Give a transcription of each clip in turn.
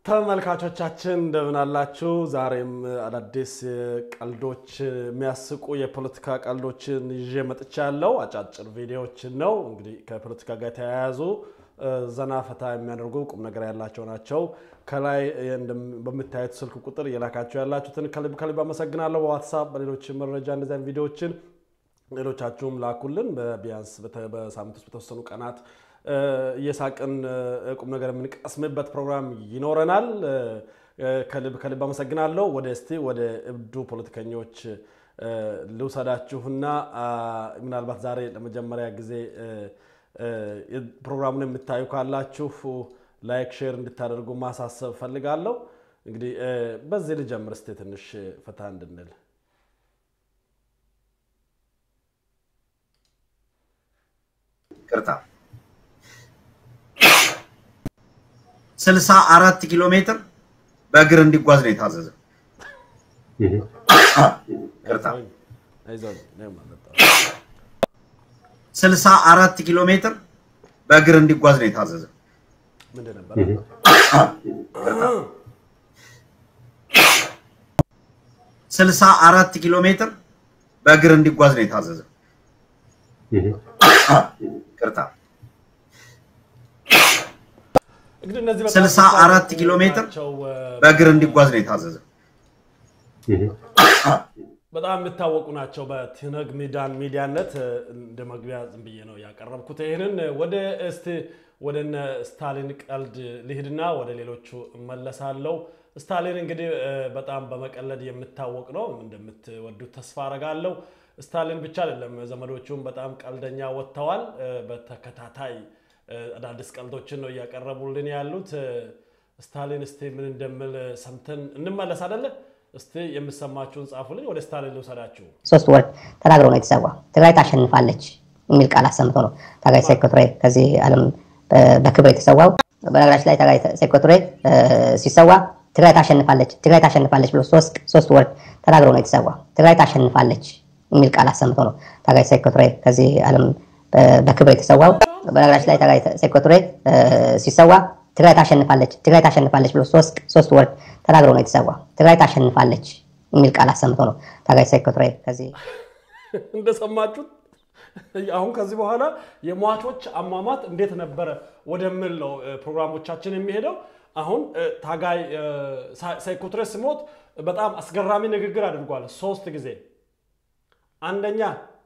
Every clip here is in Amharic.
ተመልካቾቻችን እንደምን አላችሁ? ዛሬም አዳዲስ ቀልዶች፣ የሚያስቁ የፖለቲካ ቀልዶችን ይዤ መጥቻለሁ። አጫጭር ቪዲዮዎችን ነው እንግዲህ ከፖለቲካ ጋር የተያያዙ ዘና ፈታ የሚያደርጉ ቁም ነገር ያላቸው ናቸው። ከላይ በምታዩት ስልክ ቁጥር እየላካቸው ያላችሁትን ከልብ ከልብ አመሰግናለሁ። በዋትሳፕ በሌሎች መረጃ እንደዚያን ቪዲዮዎችን ሌሎቻችሁም ላኩልን። ቢያንስ በሳምንት ውስጥ በተወሰኑ ቀናት እየሳቅን ቁም ነገር የምንቀስምበት ፕሮግራም ይኖረናል። ከልብ ከልብ አመሰግናለሁ። ወደ እስቲ ወደ እብዱ ፖለቲከኞች ልውሰዳችሁና ምናልባት ዛሬ ለመጀመሪያ ጊዜ ፕሮግራሙን የምታዩ ካላችሁ ላይክ፣ ሼር እንድታደርጉ ማሳሰብ ፈልጋለሁ። እንግዲህ በዚህ ልጀምር እስቲ ትንሽ ፈታ እንድንል ቅርታ ስልሳ አራት ኪሎ ሜትር በእግር እንዲጓዝ ነው የታዘዘ። ቅርታ ስልሳ አራት ኪሎ ሜትር በእግር እንዲጓዝ ነው የታዘዘ። ምንድን ነበር? ስልሳ አራት ኪሎ ሜትር በእግር እንዲጓዝ ነው የታዘዘ። ቅርታ እንግዲህ እነዚህ በጣም ስልሳ አራት ኪሎ ሜትር ናቸው። በእግር እንዲጓዝ ነው የታዘዘ። በጣም የሚታወቁ ናቸው። በትነግ ሚዳን ሚዲያነት እንደ መግቢያ ዝም ብዬ ነው ያቀረብኩት። ይህንን ወደ እስቲ ወደ እነ ስታሊን ቀልድ ልሂድና ወደ ሌሎቹ እመለሳለሁ። ስታሊን እንግዲህ በጣም በመቀለድ የምታወቅ ነው። እንደምትወዱት ተስፋ አረጋለሁ። ስታሊን ብቻ አይደለም፣ ዘመዶቹም በጣም ቀልደኛ ወጥተዋል። በተከታታይ አዳዲስ ቀልዶችን ነው እያቀረቡልን ያሉት። ስታሊን እስቲ ምን እንደምል ሰምተን እንመለስ አይደለ? እስቲ የምሰማችሁን ጻፉልኝ። ወደ ስታሊን ልውሰዳችሁ። ሶስት ወር ተናግሮ ነው የተሰዋ። ትግራይ ታሸንፋለች የሚል ቃል አሰምቶ ነው ታጋይ ሴኮቱሬ ከዚህ ዓለም በክብር የተሰዋው። በነገራችን ላይ ታጋይ ሴኮቱሬ ሲሰዋ ትግራይ ታሸንፋለች፣ ትግራይ ታሸንፋለች ብሎ ሶስት ወር ተናግሮ ነው የተሰዋ። ትግራይ ታሸንፋለች የሚል ቃል አሰምቶ ነው ታጋይ ሴኮቱሬ ከዚህ ዓለም በክብር የተሰዋው። በነገራችን ላይ ታጋይ ሴኮቱሬ ሲሰዋ ትግራይ ታሸንፋለች፣ ትግራይ ታሸንፋለች ብሎ ሶስት ወር ተናግሮ ነው የተሰዋ። ትግራይ ታሸንፋለች የሚል ቃል አሰምቶ ነው ታጋይ ሴኮቱሬ ከዚህ እንደሰማችሁት አሁን ከዚህ በኋላ የሟቾች አሟሟት እንዴት ነበረ ወደምል ነው ፕሮግራሞቻችን የሚሄደው። አሁን ታጋይ ሴኮቱሬ ሲሞት በጣም አስገራሚ ንግግር አድርጓል ሶስት ጊዜ። አንደኛ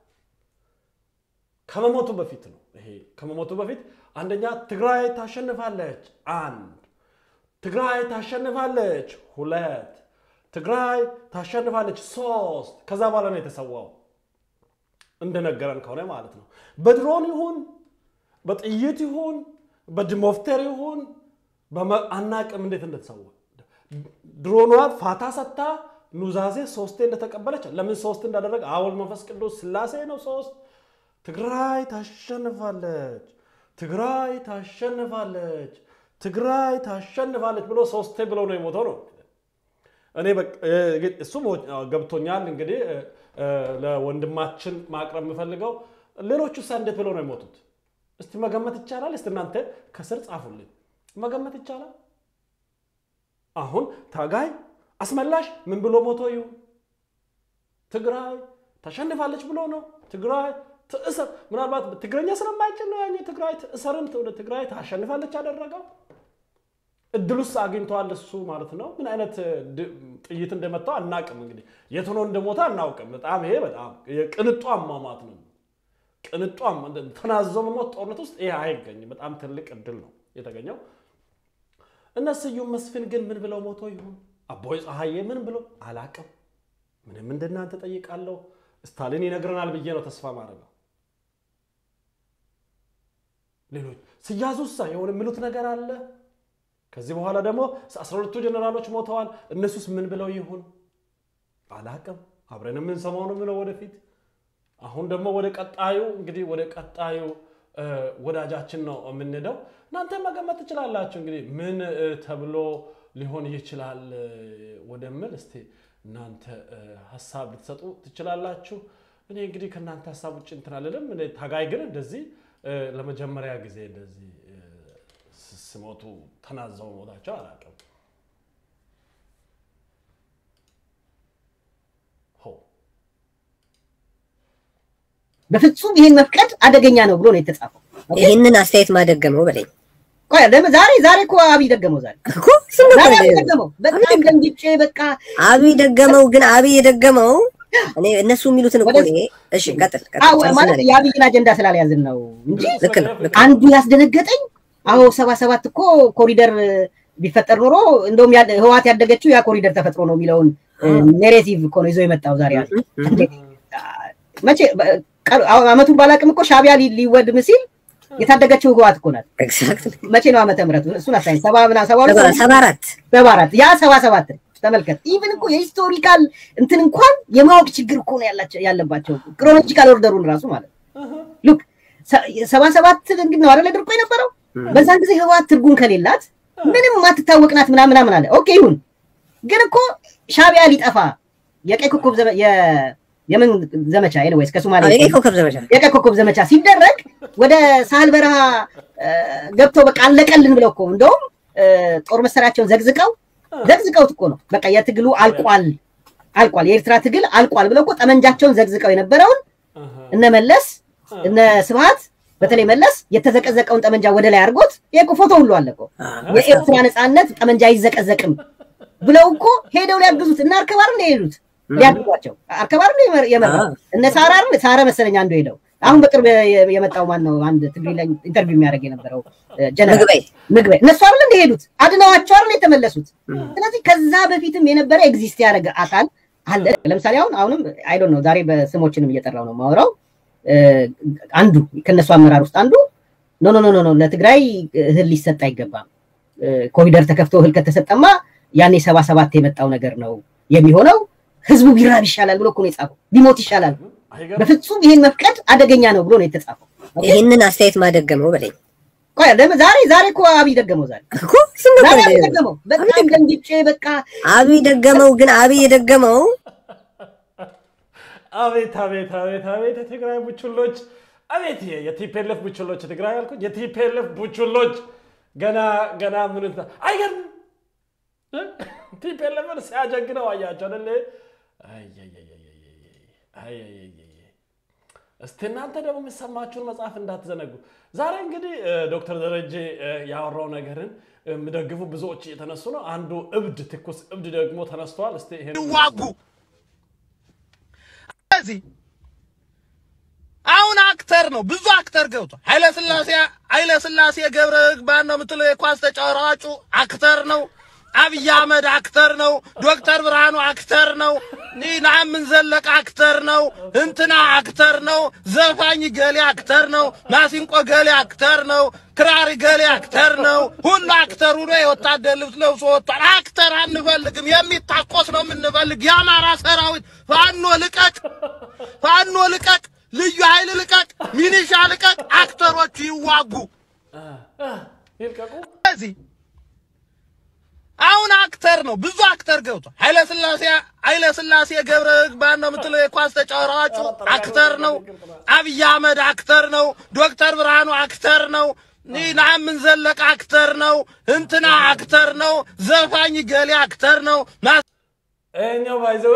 ከመሞቱ በፊት ነው ይሄ ከመሞቱ በፊት አንደኛ ትግራይ ታሸንፋለች፣ አንድ ትግራይ ታሸንፋለች፣ ሁለት ትግራይ ታሸንፋለች፣ ሶስት ከዛ በኋላ ነው የተሰዋው እንደነገረን ከሆነ ማለት ነው። በድሮን ይሁን በጥይት ይሁን በድሞፍተር ይሁን አናቅም እንዴት እንደተሰዋ። ድሮኗ ፋታ ሰታ ኑዛዜ ሶስቴ እንደተቀበለች ለምን ሶስት እንዳደረገ አወል መንፈስ ቅዱስ ስላሴ ነው ሶስት ትግራይ ታሸንፋለች፣ ትግራይ ታሸንፋለች፣ ትግራይ ታሸንፋለች ብሎ ሶስቴ ብሎ ነው የሞተው ነው። እኔ እሱ ገብቶኛል። እንግዲህ ለወንድማችን ማቅረብ የምፈልገው ሌሎቹ ሳ እንዴት ብለው ነው የሞቱት? እስቲ መገመት ይቻላል? እስቲ እናንተ ከስር ጻፉልኝ። መገመት ይቻላል? አሁን ታጋይ አስመላሽ ምን ብሎ ሞቶ ይሁን? ትግራይ ታሸንፋለች ብሎ ነው። ትግራይ ትእሰር ምናልባት ትግረኛ ስለማይችል ነው ያኛው ትግራይ ትእሰርም ትግራይ ታሸንፋለች ያደረገው። እድሉስ አግኝተዋል እሱ ማለት ነው። ምን አይነት ጥይት እንደመታው አናቅም። እንግዲህ የት ሆኖ እንደሞተ አናውቅም። በጣም ይሄ በጣም የቅንጡ አሟሟት ነው። ቅንጡ ተናዞ መሞት ጦርነት ውስጥ ይሄ አይገኝም። በጣም ትልቅ እድል ነው የተገኘው። እነ ስዩም መስፍን ግን ምን ብለው ሞቶ ይሁን? አቦይ ፀሐዬ ምን ብለው አላቅም። ምንም እንደናንተ ጠይቃለሁ። ስታሊን ይነግረናል ብዬ ነው ተስፋ ማድረገው። ሌሎች ስያዙሳ የሆነ የሚሉት ነገር አለ። ከዚህ በኋላ ደግሞ አስራ ሁለቱ ጀኔራሎች ሞተዋል። እነሱስ ምን ብለው ይሁን አላቅም። አብረን የምንሰማው ነው ምለው ወደፊት። አሁን ደግሞ ወደ ቀጣዩ እንግዲህ ወደ ቀጣዩ ወዳጃችን ነው የምንሄደው። እናንተ መገመት ትችላላችሁ እንግዲህ ምን ተብሎ ሊሆን ይችላል ወደምል እስቲ እናንተ ሀሳብ ልትሰጡ ትችላላችሁ። እኔ እንግዲህ ከእናንተ ሀሳብ ውጭ እንትን አልልም። እኔ ታጋይ ግን እንደዚህ ለመጀመሪያ ጊዜ እንደዚህ ስሞቱ ተናዘው ሞታቸው አላውቅም። ሆ በፍጹም ይሄን መፍቀድ አደገኛ ነው ብሎ ነው የተጻፈው። ይህንን አስተያየት ማደገመው በለኝ ቆይ ለምን ዛሬ ዛሬ እኮ አብይ ደገመው ዛሬ እኮ እሱን ዛሬ ነበር አብይ ደገመው። በጣም ደንግጬ በቃ አብይ ደገመው። ግን አብይ የደገመው እኔ እነሱ የሚሉትን እኮ እኔ እሺ፣ ቀጥል ቀጥል፣ አዎ ጨርስና ማለት ነኝ። የአብይን አጀንዳ ስላልያዝን ነው እንጂ ልክ ነው ልክ ነው። አንዱ ያስደነገጠኝ አዎ ሰባ ሰባት እኮ ኮሪደር ቢፈጠር ኖሮ እንደውም ያ- ህወሓት ያደገችው ያ ኮሪደር ተፈጥሮ ነው የሚለውን ኔሬቲቭ እኮ ነው ይዞ የመጣው ዛሬ ያለ መቼ በ- ቀ- አዎ፣ አመቱን ባላቅም እኮ ሻቢያ ሊ- ሊወድም ሲል የታደገችው ህወሓት እኮ ናት። ኤግዛክትሊ መቼ ነው ዓመተ ምህረቱ? እሱን አሳኝ ሰባ ምና ሰባ ሁለት ሰባ ሰባ አራት ሰባ አራት ያ ሰባ ሰባት ነው። ተመልከት ኢቭን እኮ የሂስቶሪካል እንትን እንኳን የማወቅ ችግር እኮ ነው ያላቸው ያለባቸው ክሮኖሎጂካል ኦርደሩን ራሱ ማለት ሉክ ሰባ ሰባት እንግዲህ ነው አይደለ ድርቆ የነበረው በዛን ጊዜ ህወሓት ትርጉም ከሌላት ምንም ማትታወቅ ናት ምናምን ምናምን አለ ኦኬ ይሁን ግን እኮ ሻቢያ ሊጠፋ የቀይ ኮከብ ዘመ- የ- የምን ዘመቻ ኤኒዌይስ ከሶማሌ አዎ፣ የቀይ ኮከብ ዘመቻ የቀይ ኮከብ ዘመቻ ሲደረግ ወደ ሳህል በረሃ እ፣ ገብተው በቃ አለቀልን ብለው እኮ እንደውም እ፣ ጦር መሳሪያቸውን ዘግዝቀው ዘግዝቀውት እኮ ነው በቃ የትግሉ አልቋል አልቋል የኤርትራ ትግል አልቋል ብለው እኮ ጠመንጃቸውን ዘግዝቀው የነበረውን እነ መለስ እነ ስብሃት በተለይ መለስ የተዘቀዘቀውን ጠመንጃ ወደ ላይ አድርጎት ይሄ እኮ ፎቶ ሁሉ አለ እኮ የኤርትራ ነፃነት ጠመንጃ አይዘቀዘቅም ብለው እኮ ሄደው ሊያግዙት እና አርከባር ነው የሄዱት ሊያግዟቸው አርከባር ነው የመር- የመራው እነ ሳራ አይደል ሳራ መሰለኝ አንዱ ሄደው አሁን በቅርብ የ- የመጣው ማን ነው አንድ ትግሪ ላይ ኢንተርቪው የሚያደርግ የነበረው እ፣ ጀነራል ምግበይ ምግበይ እነሱ አይደል እንደሄዱት አድነዋቸው አይደል የተመለሱት ስለዚህ ከዛ በፊትም የነበረ ኤግዚስት ያደረገ አካል አለ ለምሳሌ አሁን አሁንም አይ ዶንት ኖ ዛሬ በስሞችንም እየጠራው ነው ማወራው አንዱ ከነሱ አመራር ውስጥ አንዱ ኖ ኖ ኖ ኖ ኖ ለትግራይ እህል ሊሰጥ አይገባም እ፣ ኮሪደር ተከፍቶ እህል ከተሰጠማ ያኔ ሰባ ሰባት የመጣው ነገር ነው የሚሆነው ህዝቡ ቢራብ ይሻላል ብሎ እኮ ነው የጻፈው ቢሞት ይሻላል አይገርም? በፍጹም ይሄን መፍቀድ አደገኛ ነው ብሎ ነው የተጻፈው ይህንን አስተያየት ማደገመው በለኝ ቆይ ለምን ዛሬ ዛሬ እኮ አብይ ደገመው ዛሬ እኮ እሱን ነበር ዛሬ አብይ እኔ- ደገመው በጣም ደንግጬ በቃ አብይ ደገመው። ግን አብይ የደገመው አቤት አቤት አቤት አቤት የትግራይ ቡችሎች አቤት የ- የቲፒኤልኤፍ ቡችሎች የትግራይ ያልኩት የቲፒኤልኤፍ ቡችሎች ገና ገና ምን እንትን አይገርም እ? ቲፒኤልኤፍን ሲያጀግነው አያቸው አይደለ አየየየየየ አየየየየ እስቲ እናንተ ደግሞ የሚሰማችሁን መጽሐፍ እንዳትዘነጉ። ዛሬ እንግዲህ እ፣ ዶክተር ደረጀ እ፣ ያወራው ነገርን የሚደግፉ ብዙዎች እየተነሱ ነው። አንዱ እብድ ትኩስ እብድ ደግሞ ተነስተዋል። እስቲ ይሄን ይዋጉ። ስለዚህ አሁን አክተር ነው፣ ብዙ አክተር ገብቷል። ኃይለ ስላሴ ኃይለ ስላሴ ገብረ ማን ነው የምትለው የኳስ ተጫዋቹ አክተር ነው። አብይ አህመድ አክተር ነው። ዶክተር ብርሃኑ አክተር ነው። ናምን ዘለቀ አክተር ነው። እንትና አክተር ነው። ዘፋኝ ገሌ አክተር ነው። ማሲንቆ ገሌ አክተር ነው። ክራሪ ገሌ አክተር ነው። ሁሉ አክተር ሆኖ የወታደር ልብስ ለብሶ ወጥቷል። አክተር አንፈልግም፣ የሚታኮስ ነው የምንፈልግ። የአማራ ሰራዊት ፋኖ ልቀቅ፣ ፋኖ ልቀቅ፣ ልዩ ኃይል ልቀቅ፣ ሚኒሻ ልቀቅ፣ አክተሮቹ ይዋጉ። ይልቀቁ። ስለዚህ አሁን አክተር ነው፣ ብዙ አክተር ገብቷል። ኃይለ ስላሴ ኃይለ ስላሴ ገብረ ማን ነው የምትለው የኳስ ተጫዋቹ አክተር ነው። አብይ አህመድ አክተር ነው። ዶክተር ብርሃኑ አክተር ነው። ናምን ዘለቀ አክተር ነው። እንትና አክተር ነው። ዘፋኝ ገሌ አክተር ነው። ማ- ይኸኛው ባይዘወ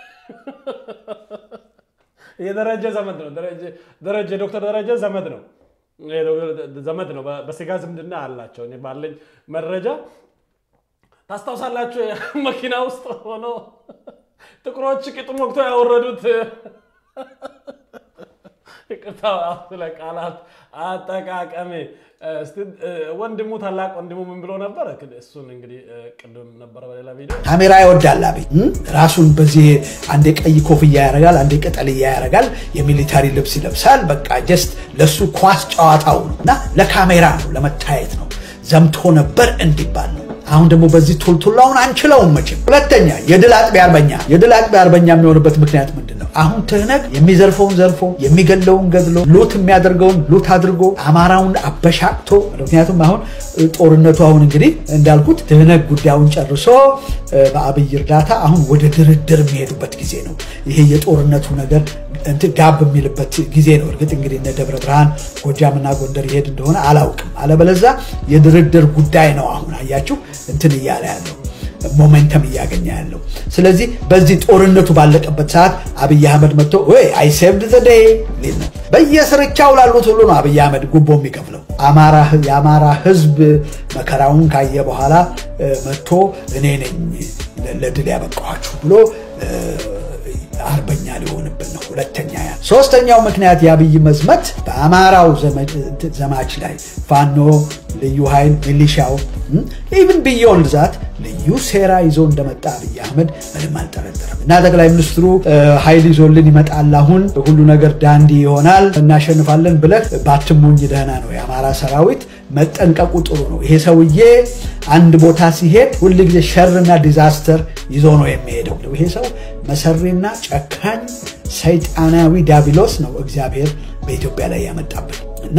የደረጀ ዘመድ ነው። ደረጀ- ደረጀ ዶክተር ደረጀ ዘመድ ነው ይሄ ዶክተር ዘመድ ነው። በ- በስጋ ዝምድና አላቸው። እኔ ባለኝ መረጃ ታስታውሳላችሁ? መኪና ውስጥ ሆኖ ጥቁሮች ቅጡን ወቅቶ ያወረዱት ይቅርታ ስለ ቃላት አጠቃቀሜ እስቲ ወንድሙ ታላቅ ወንድሙ ምን ብሎ ነበር? እሱን እንግዲህ ቅድም ነበረ በሌላ ቪዲዮ ካሜራ ይወዳል አብይ እም? ራሱን በዚህ አንዴ ቀይ ኮፍያ ያደርጋል፣ አንዴ ቅጠልያ ያደርጋል፣ የሚሊታሪ ልብስ ይለብሳል። በቃ ጀስት ለሱ ኳስ ጨዋታው ነው እና ለካሜራ ነው ለመታየት ነው። ዘምቶ ነበር እንዲባል ነው። አሁን ደግሞ በዚህ ቱልቱላውን አንችለውም መቼም። ሁለተኛ የድል አጥቢያ አርበኛ የድል አጥቢያ አርበኛ የሚሆንበት ምክንያት ምንድን ነው? አሁን ትህነግ የሚዘርፈውን ዘርፎ የሚገለውን ገድሎ ሉት የሚያደርገውን ሉት አድርጎ አማራውን አበሻቅቶ ምክንያቱም አሁን ጦርነቱ አሁን እንግዲህ እንዳልኩት ትህነግ ጉዳዩን ጨርሶ በአብይ እርዳታ አሁን ወደ ድርድር የሚሄዱበት ጊዜ ነው። ይሄ የጦርነቱ ነገር እንትን ጋብ የሚልበት ጊዜ ነው። እርግጥ እንግዲህ እነ ደብረ ብርሃን ጎጃምና ጎንደር ይሄድ እንደሆነ አላውቅም። አለበለዛ የድርድር ጉዳይ ነው። አሁን አያችሁ እንትን እያለ ያለው ሞሜንተም እያገኘ ያለው። ስለዚህ በዚህ ጦርነቱ ባለቀበት ሰዓት አብይ አህመድ መጥቶ ወይ አይ ሴቭድ ዘ ዴይ ሊል ነው። በየስርቻው ላሉት ሁሉ ነው አብይ አህመድ ጉቦ የሚከፍለው። አማራ የአማራ ህዝብ መከራውን ካየ በኋላ እ፣ መጥቶ እኔ ነኝ ለድል ያበቃኋችሁ ብሎ እ፣ አርበኛ ሊሆንብን ነው። ሁለተኛ ያ ሶስተኛው ምክንያት የአብይ መዝመት በአማራው ዘመ- ዘማች ላይ ፋኖ፣ ልዩ ኃይል፣ ሚሊሻው ኢቭን ቢዮንድ ዛት ልዩ ሴራ ይዞ እንደመጣ አብይ አህመድ ምንም አልጠረጠረም። እና ጠቅላይ ሚኒስትሩ እ፣ ኃይል ይዞልን ይመጣል፣ አሁን ሁሉ ነገር ዳንዲ ይሆናል፣ እናሸንፋለን ብለህ ባትሞኝ ደህና ነው። የአማራ ሰራዊት መጠንቀቁ ጥሩ ነው። ይሄ ሰውዬ አንድ ቦታ ሲሄድ ሁል ጊዜ ሸርና ዲዛስተር ይዞ ነው የሚሄደው። ይሄ ሰው መሰሪና ጨካኝ ሰይጣናዊ ዳቢሎስ ነው እግዚአብሔር በኢትዮጵያ ላይ ያመጣብን እና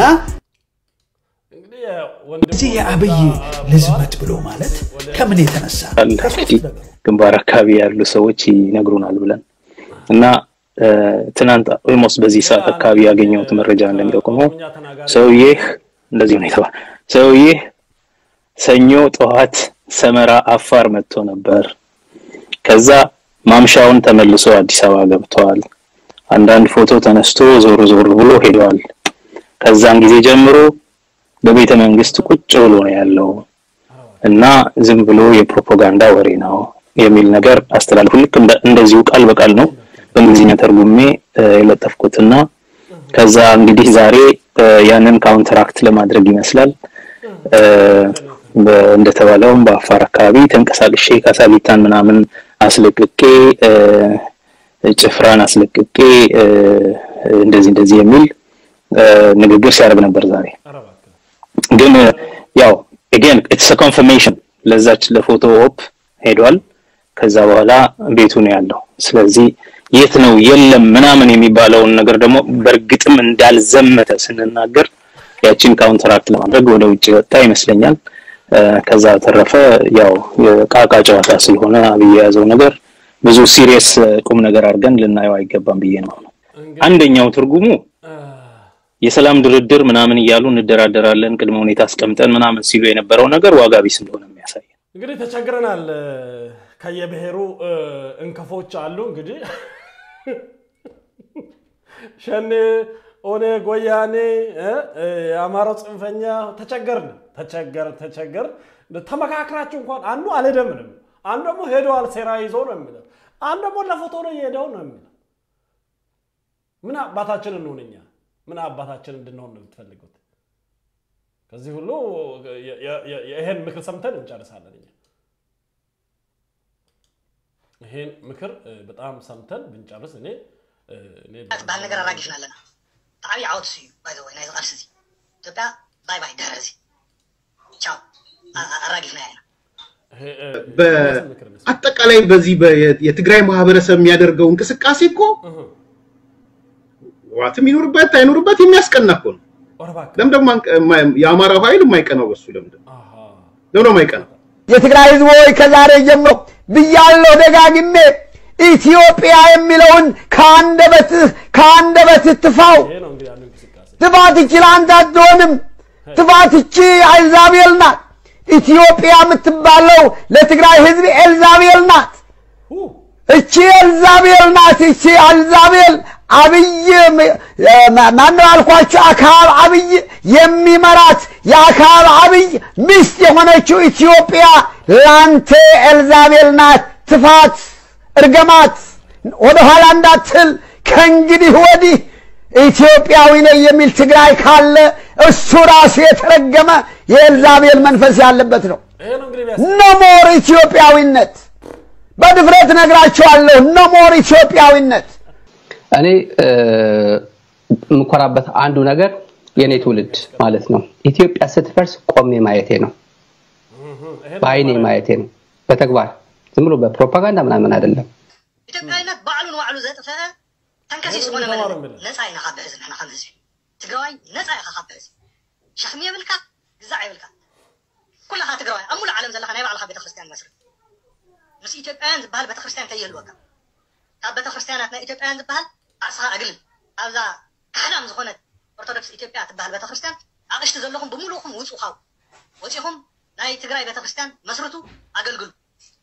እንግዲህ ወንድሙ እዚህ የአብይ ልዝመት ብሎ ማለት ከምን የተነሳ አለ ከሶስት እንግዲህ ነገሮች ግንባር አካባቢ ያሉ ሰዎች ይነግሩናል ብለን እና እ፣ ትናንት ኦልሞስት በዚህ ሰዓት አካባቢ ያገኘሁት መረጃ እንደሚጠቁመው እኛ ተናጋሪ ሰውዬህ እንደዚህ ነው የተባለ ሰውዬህ ሰኞ ጠዋት ሰመራ አፋር መጥቶ ነበር። ከዛ ማምሻውን ተመልሶ አዲስ አበባ ገብተዋል። አንዳንድ ፎቶ ተነስቶ ዞር ዞር ብሎ ሄደዋል። ከዛን ጊዜ ጀምሮ በቤተ መንግስት ቁጭ ብሎ ነው ያለው እና ዝም ብሎ የፕሮፓጋንዳ ወሬ ነው የሚል ነገር አስተላልፉ። ልክ እንደ- እንደዚሁ ቃል በቃል ነው በእንግሊዝኛ ተርጉሜ እ፣ የለጠፍኩትና ከዛ እንግዲህ ዛሬ እ፣ ያንን ካውንትራክት ለማድረግ ይመስላል እ፣ በ- እንደተባለውም በአፋር አካባቢ ተንቀሳቅሼ ካሳሊታን ምናምን አስለቅቄ እ፣ ጭፍራን አስለቅቄ እ፣ እንደዚህ እንደዚህ የሚል እ፣ ንግግር ሲያደርግ ነበር ዛሬ። ኧረ እባክህ ግን ያው again it's a confirmation ለዛች ለፎቶ ኦፕ ሄዷል። ከዛ በኋላ ቤቱ ነው ያለው። ስለዚህ የት ነው የለም ምናምን የሚባለውን ነገር ደግሞ በእርግጥም እንዳልዘመተ ስንናገር ያቺን ካውንትራክት ለማድረግ ወደ ውጭ ወጣ ይመስለኛል። እ፣ ከዛ በተረፈ ያው የቃቃ ጨዋታ ስለሆነ አብይ የያዘው ነገር ብዙ ሲሪየስ ቁም ነገር አድርገን ልናየው አይገባም ብዬ ነው። አንደኛው ትርጉሙ የሰላም ድርድር ምናምን እያሉ እንደራደራለን ቅድመ ሁኔታ አስቀምጠን ምናምን ሲሉ የነበረው ነገር ዋጋ ቢስ እንደሆነ የሚያሳይ ነው። እንግዲህ ተቸግረናል። ከየብሔሩ እ፣ እንከፎች አሉ። እንግዲህ ሸኔ፣ ኦነግ፣ ወያኔ፣ እ፣ እ፣ የአማራው ጽንፈኛ ተቸገርን፣ ተቸገር ተቸገር ተመካክራችሁ እንኳን አንዱ አልሄደምንም፣ አንዱ ደግሞ ሄደዋል ሴራ ይዞ ነው የሚለው፣ አንዱ ደግሞ ለፎቶ ነው እየሄደው ነው የሚለው። ምን አባታችን እንሆን እኛ? ምን አባታችን እንድንሆን ነው የምትፈልጉት? ከዚህ ሁሉ የ- የ- የ- ይሄን ምክር ሰምተን እንጨርሳለን እኛ። ይሄን ምክር እ፣ በጣም ሰምተን ብንጨርስ እኔ እ፣ እኔ ዝበሃል ነገር ኣራጊፍና ኣለና ብዓብዪ ዓወት እዩ ባይ ዘ ወይ ናይ ቃልሲ እዚ ኢትዮጵያ ባይ ባይ ድሕሪ እዚ ቻው አ- አ- ኣራጊፍና ኢና ይሄ እ፣ የራስን ምክር እንስማ። በአጠቃላይ በዚህ በ- የትግራይ ማህበረሰብ የሚያደርገው እንቅስቃሴ እኮ እህ፣ ህወሓትም ይኑርበት አይኑርበት የሚያስቀና እኮ ነው። ኧረ እባክህ። ለምን ደግሞ አንቀ- የማ- የአማራው ኃይል የማይቀናው በሱ ለምንድን ነው? አሃ። ለምን ነው የማይቀናው? የትግራይ ህዝቦች ከዛሬ ጀምሮ ብያለሁ ደጋግሜ ኢትዮጵያ የሚለውን ከአንደበትህ ከአንደበትህ ትፋው። ይሄ ነው እንግዲህ ያለው እንቅስቃሴ። ትፋት እቺ ለአንተ አትሆንም። ትፋት እቺ ኤልዛቤል ናት። ኢትዮጵያ የምትባለው ለትግራይ ህዝብ ኤልዛቤል ናት። ሁ፣ እቺ ኤልዛቤል ናት። እቺ ኤልዛቤል አብይ ማነው አልኳቸው? አክዓብ አብይ የሚመራት የአክዓብ አብይ ሚስት የሆነችው ኢትዮጵያ ላንተ ኤልዛቤል ናት። ትፋት፣ እርገማት ወደኋላ እንዳትል ከእንግዲህ ወዲህ ኢትዮጵያዊ ነኝ የሚል ትግራይ ካለ እሱ ራሱ የተረገመ የኤልዛቤል መንፈስ ያለበት ነው። ይሄ ነው እንግዲህ ቢያስ ኖሞር ኢትዮጵያዊነት በድፍረት ነግራቸዋለሁ። ኖሞር ኢትዮጵያዊነት እኔ እ፣ የምኮራበት አንዱ ነገር የኔ ትውልድ ማለት ነው ኢትዮጵያ ስትፈርስ ቆሜ ማየቴ ነው፣ በአይኔ ማየቴ ነው፣ በተግባር ዝም ብሎ በፕሮፓጋንዳ ምናምን አይደለም። ኢትዮጵያዊነት ባዕሉ ንባዕሉ ዘጥፍአ ተንከሲስ ዝኾነ መንነት ነፃ ኢና ካብ ህዝቢ ንሕና ከም ህዝቢ ትግራዋይ ነፃ ኢኻ ካብ ህዝቢ ሸኽሚ የብልካ ግዛዕ የብልካ ኩላኻ ትግራዋይ ኣብ ሙሉእ ዓለም ዘለካ ናይ ባዕልካ ቤተክርስትያን መስርት ምስ ኢትዮጵያውያን ዝበሃል ቤተክርስትያን ከየህልወካ ካብ ቤተክርስትያናት ናይ ኢትዮጵያውያን ዝበሃል ዓፅኻ ኣግልን ኣብዛ ካሕዳም ዝኾነት ኦርቶዶክስ ኢትዮጵያ ትበሃል ቤተክርስትያን ኣቕሽቲ ዘለኹም ብምሉእኹም ውፁ ካው ወፂኹም ናይ ትግራይ ቤተክርስትያን መስርቱ ኣገልግሉ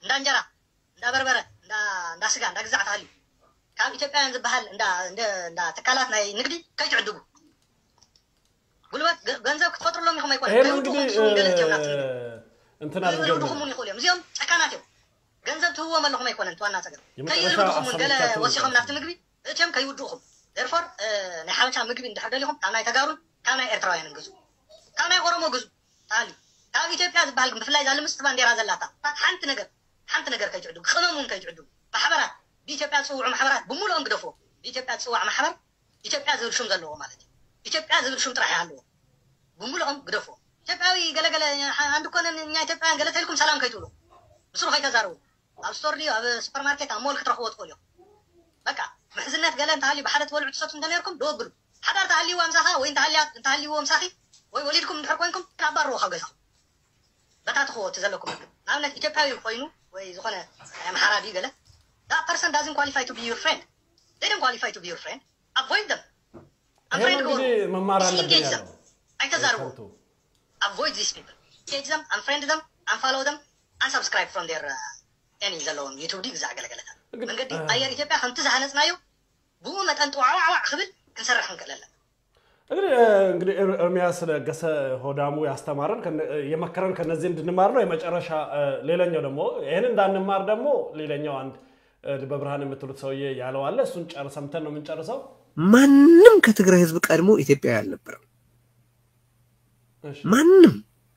እንዳ እንጀራ እንዳ በርበረ እንዳ እንዳ ስጋ እንዳ ግዛዕ ተሃልዩ ካብ ኢትዮጵያውያን ዝበሃል እንዳ እንደ- እንዳ ትካላት ናይ ንግዲ ከይትዕድጉ ጉልበት ገ- ገንዘብ ክትፈጥሩሎም ኢኹም ኣይኮነ ይሄን ከይውድኹም እንግዲህ ንሱን ገለ እትዮም ናት እንትን አድርገን ይልድኹምን ይኽእሉ እዮም እዚኦም ጨካናት እዮም ገንዘብ ትህዎም ኣለኹም ኣይኮነን እቲ ዋና ፀገም የመጨረሻ ከይልድኹምን ገለ ሀሳቦቻችን ወሲኾም ናብቲ ምግቢ እትዮም ከይውድኹም ደርፎር ናይ ሓበሻ ምግቢ እንድሕር ደሊኹም ካብ ናይ ተጋሩን ካብ ናይ ኤርትራውያንን ግዙ ካብ ናይ ኦሮሞ ግዙ ተሃልዩ ካብ ኢትዮጵያ ዝበሃል ግን ብፍላይ እዛ ልምስቲ ባንዴራ ዘላታ ሓንቲ ነገር ሓንቲ ነገር ከይትዕድጉ ቅመም እውን ከይትዕድጉ ማሕበራት ብኢትዮጵያ ዝፅውዑ ማሕበራት ብምሉኦም ግደፍዎ ብኢትዮጵያ ዝፅዋዕ ማሕበር ኢትዮጵያ ዝብል ሹም ዘለዎ ማለት እዩ ኢትዮጵያ ዝብል ሹም ጥራሕ ኣለዎ ብምሉኦም ግደፍዎ ኢትዮጵያዊ ገለገለ አንድ ኮነን እኛ ኢትዮጵያውያን ገለ ተልኩም ሰላም ከይትብሉ ምስሩ ከይተዛርቡ ኣብ ስቶር ድዩ ኣብ ሱፐርማርኬት ኣብ ሞል ክትረኽቦ ትኽእሉ እዮም በቃ ምሕዝነት ገለ እንተሃልዩ ብሓደ ትበልዑ ትሰቱ እንተነርኩም ደወግሉ ሓዳር ተሃልይዎ ምሳኻ ወይ እንተሃልይዎ ምሳኺ ወይ ወሊድኩም እንድሕር ኮይንኩም ኣባርዎ ካብ ገዛኹም በታትኽዎ እቲ ዘለኩም ምግብ ንኣብነት ኢትዮጵያዊ ኮይኑ ወይ ዝኾነ ናይ ኣምሓራ ድዩ ገለ that person doesn't qualify to be your friend they don't qualify to be your friend avoid them ይሄን unfriend እንግዲህ መማር አለብን disengage them ያለው አይተዛርቡ avoid these people engage them unfriend them unfollow them unsubscribe from their uh, any ዘለዎም ዩቱብ ዲ ግዛዕ ገለገለታት መንገዲ ኣየር ኢትዮጵያ ከምቲ ዝሃነፅናዮ ብኡ መጠን ጥዋዕዋዕዋዕ ክብል ክንሰርሕ ክንክእል ኣለና እንግዲህ እንግዲህ ኤር- ኤርሚያስ ለገሰ ሆዳሙ ያስተማረን ከነ- የመከረን ከነዚህ እንድንማር ነው። የመጨረሻ እ፣ ሌላኛው ደግሞ ይህን እንዳንማር ደግሞ ሌላኛው አንድ እ፣ ልበ ብርሃን የምትሉት ሰውዬ ያለው አለ። እሱን ጨር ሰምተን ነው የምንጨርሰው። ማንም ከትግራይ ህዝብ ቀድሞ ኢትዮጵያዊ አልነበረም። እሺ፣ ማንም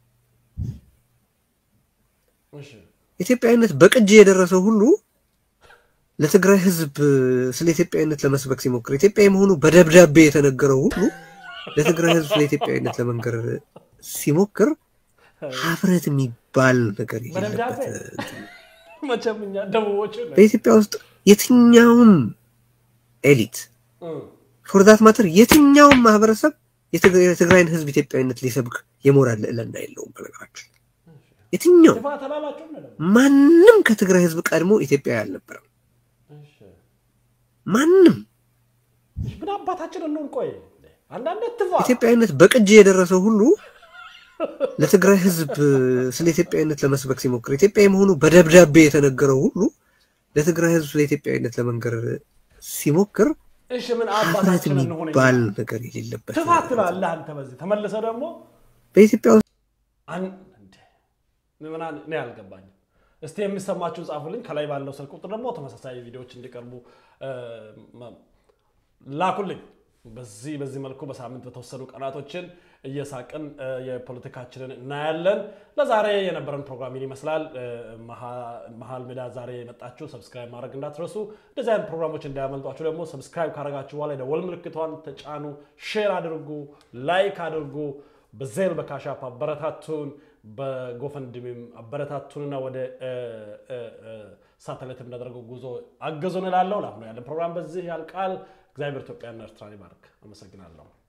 እሺ። ኢትዮጵያዊነት በቅጅ የደረሰው ሁሉ ለትግራይ ህዝብ ስለ ኢትዮጵያዊነት ለመስበክ ሲሞክር ኢትዮጵያዊ መሆኑ በደብዳቤ የተነገረው ሁሉ ለትግራይ ህዝብ ስለ ኢትዮጵያዊነት ለመንገር ሲሞክር ሀፍረት የሚባል ነገር በደብዳቤ የሌለበት መቼም እኛ ደቡቦች ነን። በኢትዮጵያ ውስጥ የትኛውም ኤሊት እም፣ ፎርዛት ማተር የትኛውም ማህበረሰብ የትግራይ- የትግራይን ህዝብ ኢትዮጵያዊነት ሊሰብክ የሞራል ልዕልና የለውም። በነገራችን የትኛው ጥፋት አላላችሁም ነው ደግሞ። ማንም ከትግራይ ህዝብ ቀድሞ ኢትዮጵያዊ አልነበረም። እሺ፣ ማንም እሺ፣ ምን አባታችን እንሆን? ቆይ አንዳንድ ትፋ ኢትዮጵያዊነት በቅጅ የደረሰው ሁሉ ለትግራይ ህዝብ ስለ ኢትዮጵያዊነት ለመስበክ ሲሞክር ኢትዮጵያዊ መሆኑ በደብዳቤ የተነገረው ሁሉ ለትግራይ ህዝብ ስለ ኢትዮጵያዊነት ለመንገር ሲሞክር እሺ፣ ምን ሀፍረት አባታችን እንሆን? የሚባል ነገር የሌለበት ትፋት ትላለህ አንተ። በዚህ ተመልሰ ደግሞ በኢትዮጵያ ውስጥ አን- እንዴ፣ ምን አን- እኔ አልገባኝም። እስቲ የሚሰማችሁን ጻፉልኝ። ከላይ ባለው ስልክ ቁጥር ደግሞ ተመሳሳይ ቪዲዮዎች እንዲቀርቡ እ፣ መ- ላኩልኝ። በዚህ በዚህ መልኩ በሳምንት በተወሰኑ ቀናቶችን እየሳቅን እ፣ የፖለቲካችንን እናያለን። ለዛሬ የነበረን ፕሮግራም ይህን ይመስላል። እ፣ መሀ- መሀል ሜዳ ዛሬ የመጣችሁ ሰብስክራይብ ማድረግ እንዳትረሱ። እንደዚህ አይነት ፕሮግራሞች እንዳያመልጧችሁ ደግሞ ሰብስክራይብ ካደረጋችሁ በኋላ የደወል ምልክቷን ተጫኑ፣ ሼር አድርጉ፣ ላይክ አድርጉ። በዜል በካሻፕ አበረታቱን፣ በጎፈንድሚም አበረታቱንና ወደ እ፣ እ፣ እ፣ ሳተላይት የምናደርገው ጉዞ አገዙን እላለሁ። ለአሁኑ ያለን ፕሮግራም በዚህ ያልቃል። እግዚአብሔር ኢትዮጵያና ኤርትራን ይባርክ። አመሰግናለሁ።